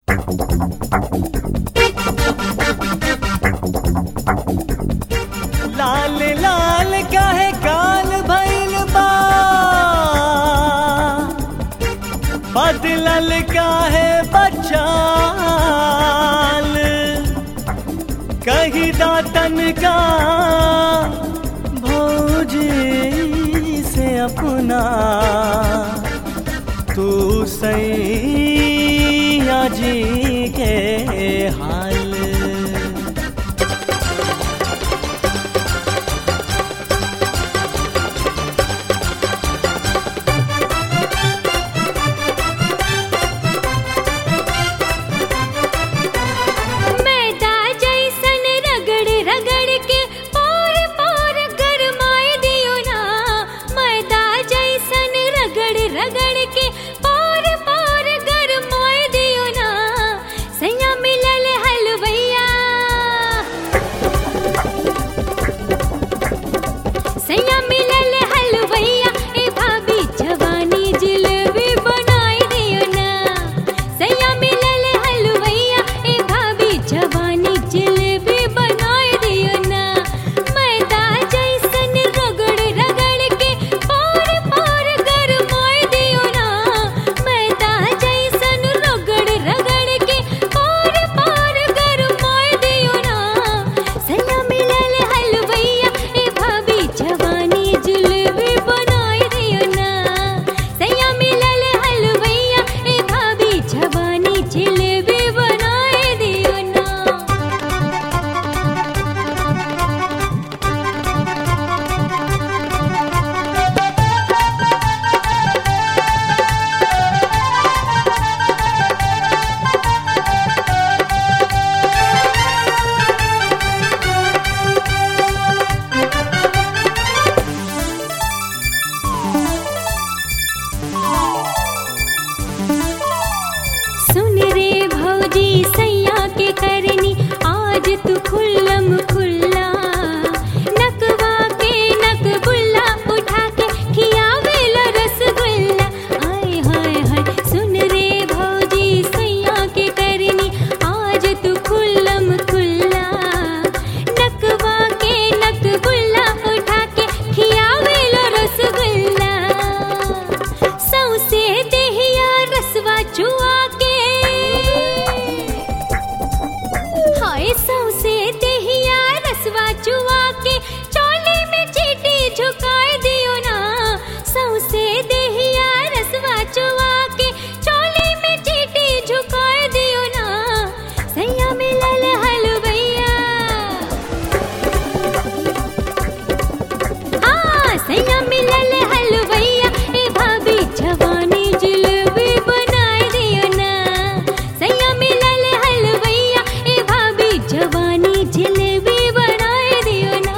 लाल लाल काहे काल भइल बा बदलल काहे बचाल कही दातन का भौजी से अपना तू सैया जी के हाल मैदा जैसन रगड़ रगड़ के पोर पोर गरमाए दियो ना मैदा जैसन रगड़ रगड़ के पोर पोर गरमाए दियो ना सैया मिलल हलवैया सैया मिलल हलवैया ए भाभी जवानी जिलेबी बनाई दियो ना सैया मिलल हलवैया ए भाभी जवानी जिलेबी बनाई दियो ना मैदा जैसन रगड़ रगड़ के पार पार गरमाई दियो ना मैदा जैसन रगड़ रगड़ के पार पार गरमाई दियो ना सैया मिलल हलवैया ए भाभी जवानी जिलेबी बनाई दियो ना सैया मिलल हलवैया ए भाभी जवानी जिलेबी बनाई दियो ना सुन रे भौजी सैया के करनी आज तू खुल्लम खुल्ला नकवा के नक बुल्ला उठा के खियावेला रसगुल्ला हाय हाय हाय सुन रे भौजी सैया के करनी आज तू खुल्लम खुल्ला नकवा के नक बुल्ला उठा के खियावेला रसगुल्ला सौसे देहिया रसवा चुआ के हाय सौसे देहिया रसवा चुआ के चोली में चीटी झुकाए दियो ना सौसे देहिया रसवा चुआ के चोली में चीटी झुकाए दियो ना सैया मिलल हलवैया हाँ सैया मिलल हलवैया ए भाभी जवानी जिलेबी बनाए दियो ना सैया मिलल हलवैया ए भाभी जवानी जिलेबी बनाए दियो ना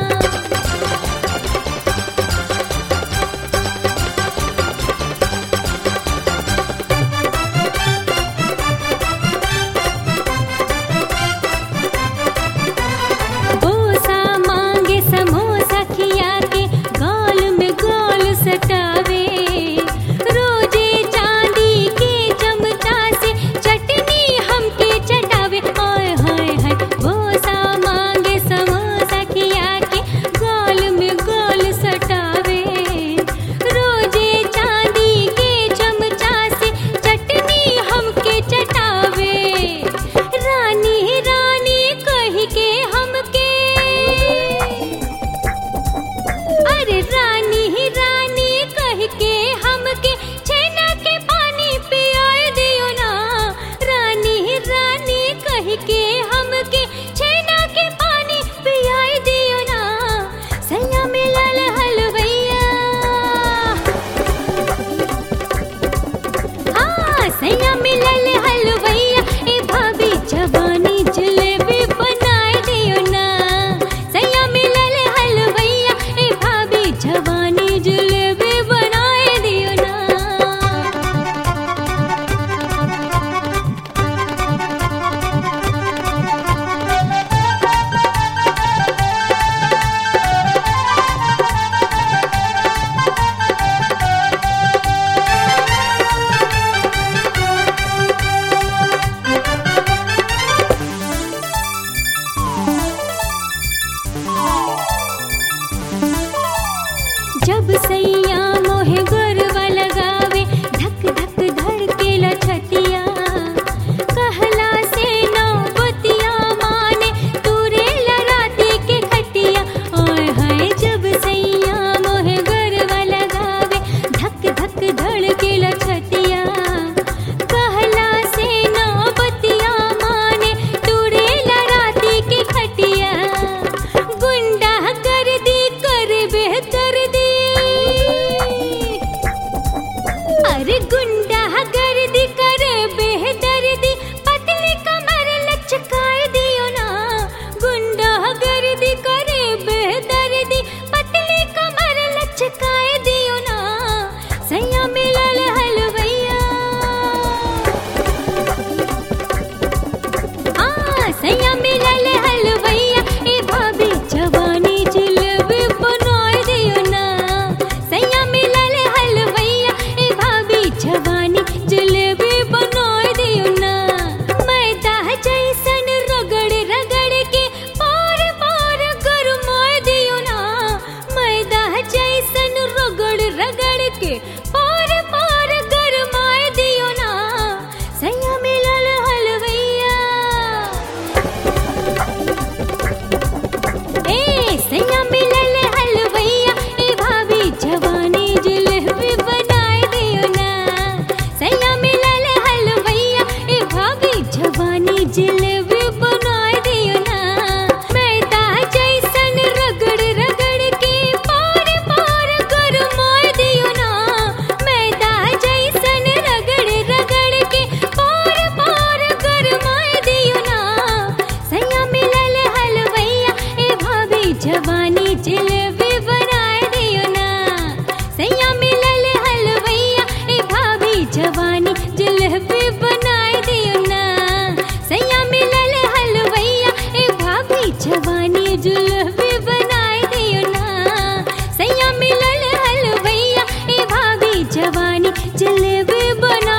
बोसा मांगे समोसा खिया के गाल में गाल सटावे रोजे चांदी के चमचा से चटनी हमके चटावे हाय हाय हाय बोसा मांगे समोसा खिया के गाल में गाल सटावे रोजे चांदी के चमचा से चटनी हमके चटावे रानी रानी कह के हमके अरे रानी ही रानी कह के हमके छेना के पानी पियाए दियो ना रानी ही रानी कह के हमके छेना के पानी पियाए दियो ना सैया मिलल हलवैया हाँ सैया मिलल हलवैया ए भाभी जवानी जलेबी बनाए दियो ना सैया मिलल हलवैया ए भाभी जवानी जलेबी बनाए दियो ना जलेबी बना